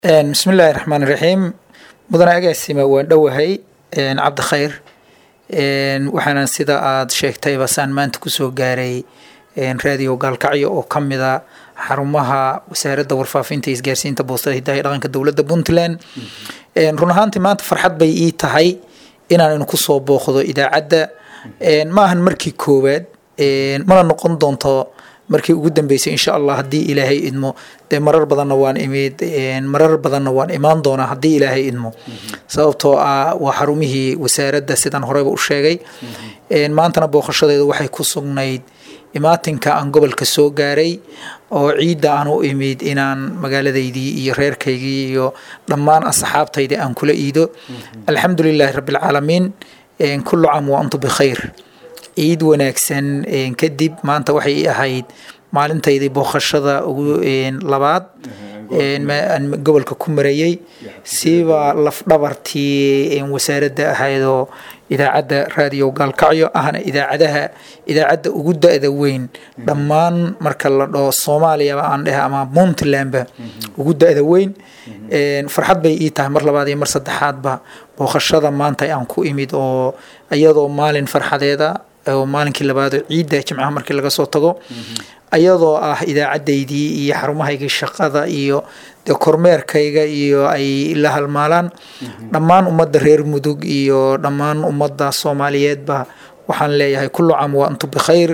bismi illaahi raxmaan iraxiim mudane agaasima waan dhowahay cabdi khayr waxaana sida aada sheegtayba saan maanta kusoo gaaray raadiyo gaalkacyo oo ka mida xarumaha wasaaradda warfaafinta iyo isgaarsiinta boostada hidaha iyo dhaqanka dowladda puntland run ahaantii maanta farxad bay ii tahay inaan kusoo booqdo idaacadda ma ahan markii koowaad mana noqon doonto markii ugu dambeysay insha allah haddii ilaahay idmo dee marar badanna waan imid marar badanna waan imaan doonaa haddii ilaahay idmo sababtoo ah waa xarumihii wasaaradda sidaan horeyba u sheegay maantana booqashadeedu waxay ku sugnayd imaatinka aan gobolka soo gaaray oo ciidda aan u imid inaan magaaladaydii iyo reerkaygii iyo dhammaan asxaabtaydii aan kula iido alxamdu lilaahi rabbilcaalamiin kullu caam wa antu bikhayr ciid wanaagsan kadib maanta waxay ahayd maalintaydii booqashada ugu labaad aan gobolka ku marayey siiba lafdhabartii wasaaradda ahaydoo idaacadda raadiyo gaalkacyo ahna idaacadaha idaacadda ugu da-da weyn dhammaan marka la dhaho soomaaliyaba aan dheh ama puntlandba ugu da-da weyn farxad bay ii tahay mar labaad iyo mar saddexaadba booqashada maanta aan ku imid oo iyadoo maalin farxadeeda oo maalinkii labaadoo ciidda jimcaha markii laga soo tago ayadoo ah idaacaddaydii iyo xarumahaygii shaqada iyo dee kormeerkayga iyo ay la halmaalaan dhammaan ummadda reer mudug iyo dhammaan ummadda soomaaliyeedba waxaan leeyahay kullu caam wa antu bikhayr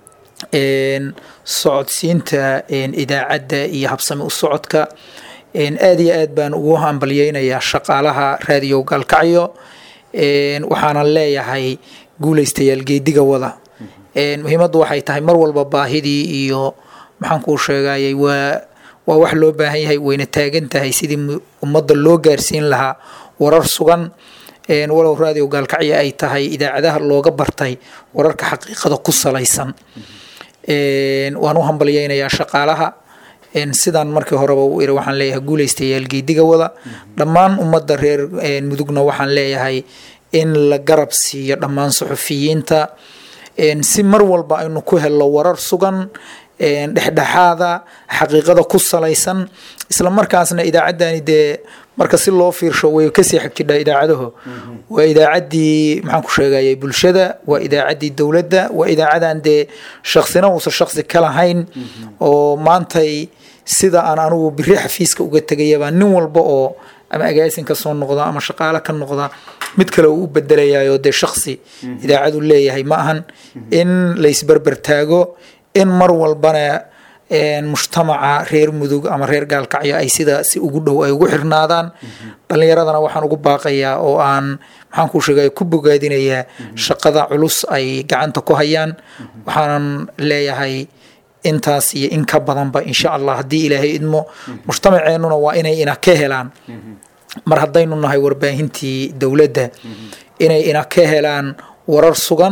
socodsiinta idaacadda iyo habsami u socodka aada iyo aad baan ugu hambalyeynayaa shaqaalaha raadiyo gaalkacyo waxaana leeyahay guulaystayaal geediga wada muhiimaddu waxay tahay mar walba baahidii iyo maxaan kuu sheegayay waa waa wax loo baahan yahay wayna taagan tahay sidii ummadda loo gaarsiin lahaa warar sugan walow raadiyo gaalkacyo ay tahay idaacadaha looga bartay wararka xaqiiqada ku salaysan waan u hambalyeynayaa shaqaalaha sidaan markii horeba u iri waxaan leeyahay guulaystayaal geediga wada dhammaan ummadda reer mudugna waxaan leeyahay in la garab siiyo dhammaan suxufiyiinta si mar walba aynu ku helno warar sugan dhexdhexaada xaqiiqada ku salaysan isla markaasna idaacaddani dee marka si loo fiirsho way kasii xagjidhaa idaacadaho waa idaacaddii maxaan ku sheegayay bulshada waa idaacaddii dowladda waa idaacadan dee shaksina uusan shaksi ka lahayn oo maantay sida aan anigu biri xafiiska uga tegayabaa nin walba oo ama agaasin ka soo noqda ama shaqaale ka noqda mid kale uu u bedelayayo dee shaksi idaacadu leeyahay ma ahan in laysberber taago in mar walbana mujtamaca reer mudug ama reer gaalkacyo ay sida si ugu dhow ay ugu xirnaadaan dhalinyaradana waxaan ugu baaqayaa oo aan maxaan kuu sheegay ku bogaadinayaa shaqada culus ay gacanta ku hayaan waxaanan leeyahay intaas iyo in ka badanba insha allah haddii ilaahay idmo mujtamaceennuna waa inay ina ka helaan mar haddaynu nahay warbaahintii dowladda inay ina ka helaan warar sugan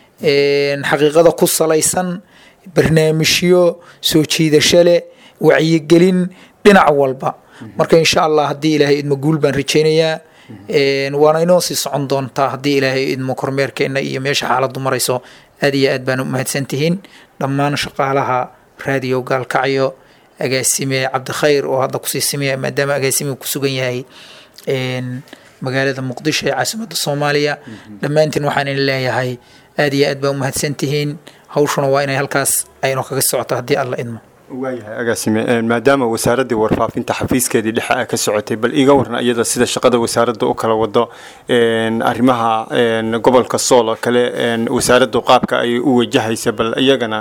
xaqiiqada ku salaysan barnaamijyo soo jiidasho leh wacyigelin dhinac walba marka insha allah haddii ilaahay idmo guul baan rajaynayaa waana inoo sii socon doontaa haddii ilaahay idmo kormeerkeena iyo meesha xaaladdu marayso aad iyo aad baan u mahadsantihiin dhammaan shaqaalaha raadiyo gaalkacyo agaasime cabdikhayr oo hadda kusii simaya maadaama agaasimihu ku sugan yahay magaalada muqdisho ee caasimadda soomaaliya dhammaantiin waxaan idin leeyahay aad iyo aad baa u mahadsantihiin hawshuna waa inay halkaas aynu kaga socoto haddii alla idmo waayahay agaasime maadaama wasaaraddii warfaafinta xafiiskeedii dhexe a ka socotay bal iga warna iyada sida shaqada wasaaradda u kala wado arrimaha gobolka sool oo kale wasaaraddu qaabka ay u wajahaysa bal iyagana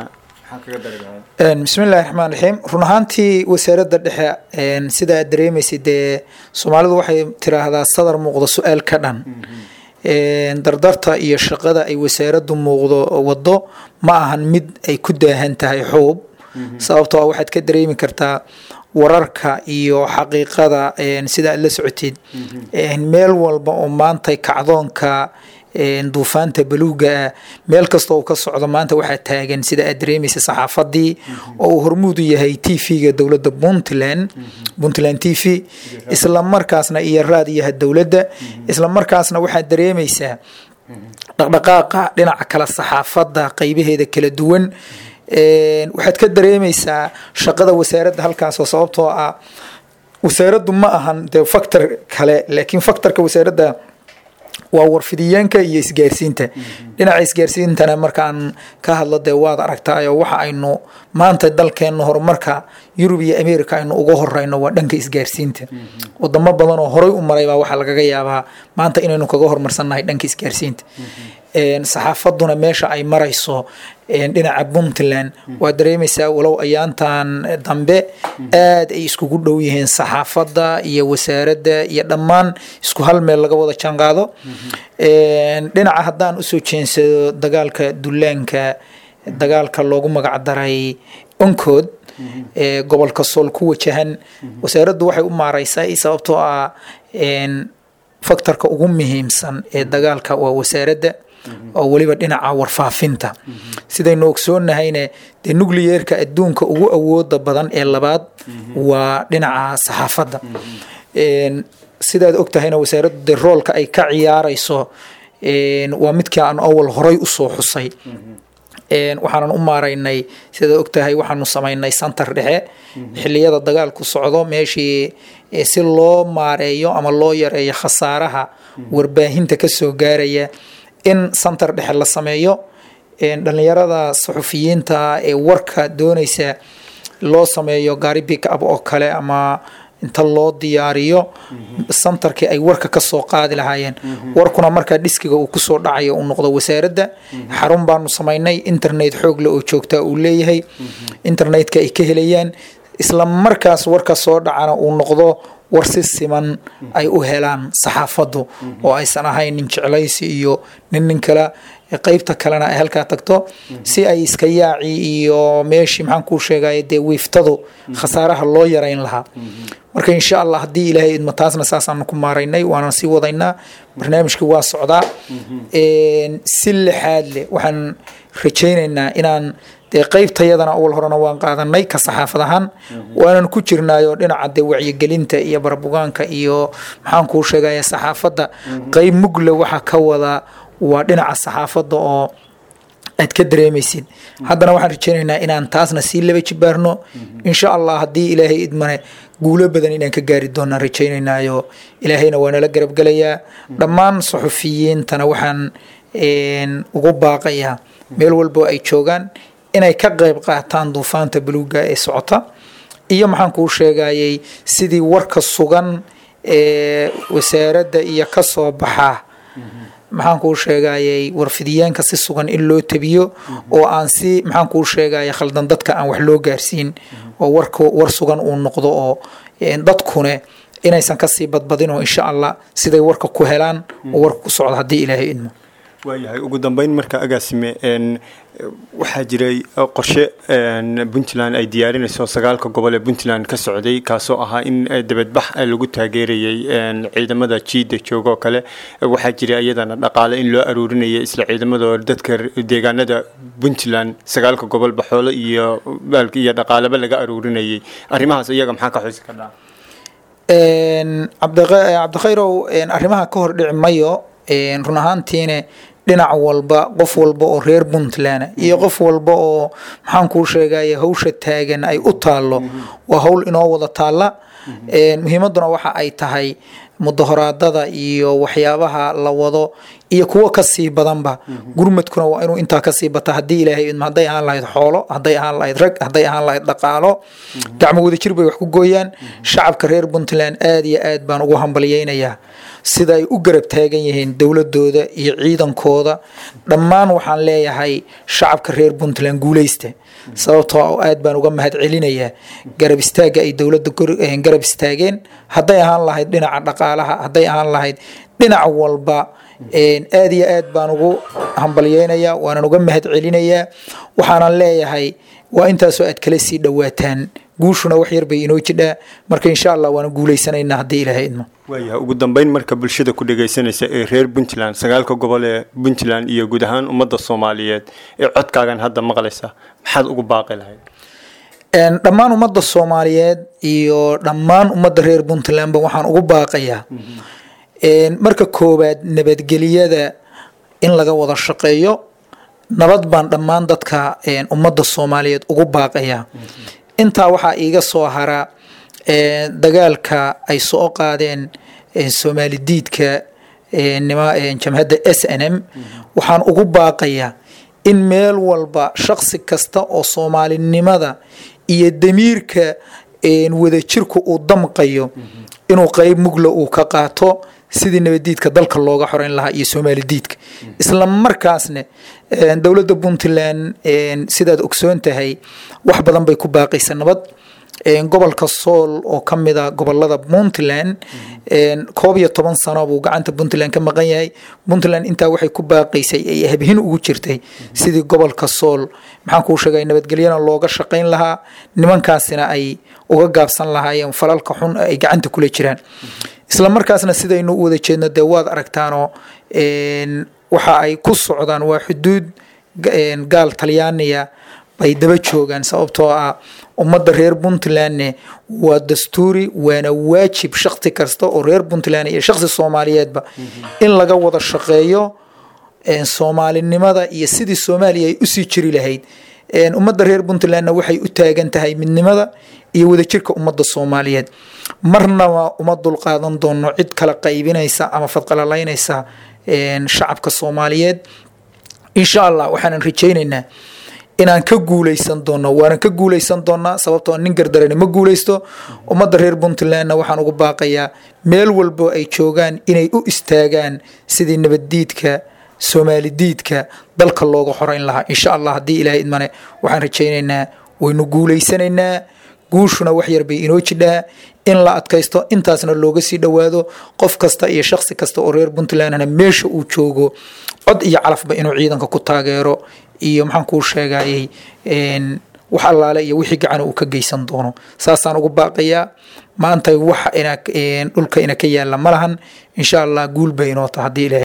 bismi illahi raxmaan raxiim run ahaantii wasaaradda dhexe sida aad dareemaysa dee soomaalidu waxay tiraahdaa sadar muuqda su-aal ka dhan dardarta iyo shaqada ay wasaaraddu muuqdo wado ma ahan mid ay ku daahan tahay xuub sababtoo ah waxaad ka dareemi kartaa wararka iyo xaqiiqada sida aad la socotid meel walba oo maanta kacdoonka duufaanta baluuga ah meel kasta oo ka socdo maanta waxaa taagan sida aad dareemaysa saxaafadii oo uu hormuudu yahay t v-ga dowladda puntland puntland t v isla markaasna iyo raadiyaha dowladda isla markaasna waxaad dareemaysaa dhaqdhaqaaqa dhinaca kale saxaafadda qeybaheeda kala duwan waxaad ka dareemaysaa shaqada wasaaradda halkaasoo sababtoo ah wasaaraddu ma ahan dee factor kale laakiin factorka wasaaradda waa warfidiyeenka iyo isgaarsiinta dhinaca isgaarsiintana markaan ka hadlo dee waad aragtaayo waxa aynu maanta dalkeenna horumarka yurub iyo america aynu uga horeyno waa dhanka isgaarsiinta wadamo badan oo horey u maray baa waxaa lagaga yaabaa maanta inaynu kaga horumarsannahay dhanka isgaarsiinta saxaafaduna meesha ay marayso dhinaca puntland waa dareemaysaa walow ayaantan dambe aad ay iskugu dhow yihiin saxaafadda iyo wasaaradda iyo dhammaan isku hal meel laga wada jaanqaado dhinaca haddaan usoo jeensado dagaalka dullaanka dagaalka loogu magac daray onkood ee gobolka sool ku wajahan wasaaraddu waxay u maareysaa sababtoo ah faktorka ugu muhiimsan ee dagaalka waa wasaaradda oo weliba dhinaca warfaafinta sidaynu ogsoonnahayne dee nucleyeerka adduunka ugu awooda badan ee labaad waa dhinaca saxaafadda sidaad og tahayna wasaaraddu dee roolka ay ka ciyaarayso waa midkii aan awal horay usoo xusay waxaanan u maaraynay sidaad og tahay waxaanu samaynay santar dhexe xiliyada dagaalku socdo meeshii si loo maareeyo ama loo yareeyo khasaaraha warbaahinta kasoo gaaraya in santar dhexe la sameeyo dhalinyarada saxufiyiinta ee warka doonaysa loo sameeyo gaari big up oo kale ama inta loo diyaariyo santarkii ay warka kasoo qaadi lahaayeen warkuna markaa dhiskiga uu kusoo dhacayo uu noqdo wasaaradda xarun baanu samaynay internet xoogle oo joogtaa uu leeyahay internetka ay ka helayaan isla markaas warka soo dhacana uu noqdo war si siman ay u helaan saxaafaddu oo aysan ahayn nin jeclaysi iyo nin nin kale qeybta kalena ay halkaa tagto si ay iska yaaci iyo meeshii maxaan kuu sheegaya dee wiiftadu khasaaraha loo yarayn lahaa marka insha allah haddii ilaahay idmo taasna saasaanu ku maaraynay waana sii wadaynaa barnaamijkii waa socdaa si lixaad leh waxaan rajaynaynaa inaan dee qeybtayadana awal horena waan qaadanay ka saxaafad ahaan waanan ku jirnaayoo dhinaca dee wacyigelinta iyo barabugaanka iyo maxaan kuu sheegaya saxaafadda qeyb mugle waxa ka wada waa dhinaca saxaafadda oo aad ka dareemaysid haddana waxaan rajaynaynaa inaan taasna sii laba jibaarno insha allah haddii ilaahay idmane guulo badan inaan ka gaari doonaan rajaynaynaayo ilaahayna waa nala garabgelayaa dhammaan saxufiyiintana waxaan ugu baaqayaa meel walbo ay joogaan inay ka qayb qaataan duufaanta buluuga ee socota iyo maxaan kuu sheegayay sidii warka sugan ee wasaaradda iyo ka soo baxa maxaan kuu sheegayay warfidiyeenka si sugan in loo tabiyo oo aan si maxaan kuu sheegaya khaldan dadka aan wax loo gaarsiin oo warka war sugan uu noqdo oo dadkune inaysan kasii badbadinoo insha allah siday warka ku helaan oo warka ku socdo haddii ilaahay idmo waayahay ugu dambeyn marka agaasime waxaa jiray qorshe puntland ay diyaarinayso sagaalka gobol ee puntland ka socday kaasoo ahaa in dabadbax lagu taageerayay ciidamada jiida jooga oo kale waxaa jiray iyadana dhaqaale in loo aruurinayay isla ciidamadoo dadka deegaanada puntland sagaalka gobol baxoolo iyo iyo dhaqaaleba laga aruurinayay arrimahaas iyaga maxaa ka xusi kardhaa cabdikhayrow arrimaha ka hor dhici mayo run ahaantiine dhinac walba qof walba oo reer puntland iyo qof walba oo maxaan kuu sheegaya hawsha taagan ay u taallo waa hawl inoo wada taalla muhiimadduna waxa ay tahay mudahoraadada iyo waxyaabaha la wado iyo kuwo kasii badanba gurmadkuna waa inuu intaa kasii bata haddii ilaahay idmo hadday ahaan lahayd xoolo hadday ahaan lahayd rag hadday ahaan lahayd dhaqaalo gacmo wadajir bay wax ku gooyaan shacabka reer puntland aad iyo aad baan ugu hambalyeynayaa sida ay u garab taagan yihiin dowladooda iyo ciidankooda dhammaan waxaan leeyahay shacabka reer puntland guuleysta sababtoo aad baan uga mahad celinayaa garab istaagga ay dowladda garab istaageen hadday ahaan lahayd dhinaca dhaqaalaha hadday ahaan lahayd dhinac walba aad iyo aad baan ugu hambalyeynayaa waanan uga mahad celinayaa waxaanan leeyahay waa intaasoo aad kala sii dhowaataan guushuna wax yar bay inoo jidhaa marka insha allah waana guuleysanaynaa haddii ilaahay idmo waayahay ugu dambeyn marka bulshada ku dhagaysanaysa ee reer puntland sagaalka gobol ee puntland iyo guud ahaan ummadda soomaaliyeed ee codkaagan hadda maqlaysa maxaad ugu baaqi lahayd dhammaan ummadda soomaaliyeed iyo dhammaan ummadda reer puntlandba waxaan ugu baaqayaa marka koowaad nabadgeliyada in laga wada shaqeeyo nabad baan dhammaan dadka ummadda soomaaliyeed ugu baaqayaa intaa waxaa iiga soo hara dagaalka ay soo qaadeen soomaali diidka jamhadda s n m waxaan ugu baaqayaa in meel walba shaqsi kasta oo soomaalinimada iyo damiirka wadajirku uu damqayo inuu qeyb mugla uu ka qaato sidii nabadiidka dalka looga xoreyn lahaa iyo soomaali diidka isla markaasna dowladda puntland sidaad ogsoon tahay wax badan bay ku baaqaysa nabad gobolka sool oo ka mida gobolada puntland koob iyo toban sano buu gacanta puntland ka maqan yahay puntland intaa waxay ku baaqaysay ay habhin ugu jirtay sidii gobolka sool maxaan kuu sheegay nabadgelyana looga shaqayn lahaa nimankaasina ay uga gaabsan lahaayeen falalka xun ay gacanta kula jiraan isla markaasna sidaynu u wada jeedno dee waad aragtaanoo waxa ay ku socdaan waa xuduud gaal talyaaniya bay daba joogaan sababtoo ah ummadda reer puntlandne waa dastuuri waana waajib shaqsi kasta oo reer puntland iyo shaqsi soomaaliyeedba in laga wada shaqeeyo soomaalinimada iyo sidii soomaaliya ay usii jiri lahayd ummadda reer puntlandna waxay u taagan tahay midnimada iyo wadajirka ummadda soomaaliyeed marnaba uma dulqaadan doono cid kala qaybinaysa ama fadqalalaynaysa shacabka soomaaliyeed insha allah waxaanan rajaynaynaa inaan ka guuleysan doono waanan ka guuleysan doonaa sababtoo nin gardarani ma guuleysto ummadda reer puntlandna waxaan ugu baaqayaa meel walbo ay joogaan inay u istaagaan sidii nabaddiidka soomaali diidka dalka looga xoreyn lahaa insha allah haddii ilaahay idmane waxaan rajaynaynaa waynu guuleysanaynaa guushuna wax yar bay inoo jidhaa in la adkaysto intaasna looga sii dhowaado qof kasta iyo shaqsi kasta oo reer puntlandna meesha uu joogo cod iyo calafba inuu ciidanka ku taageero iyo maxaan kuu sheegayay wax allaale iyo wixii gacan uu ka geysan doono saasaan ugu baaqayaa maanta waxa ina dhulka ina ka yaala ma lahan insha allah guul bay inoo taha haddii ilahay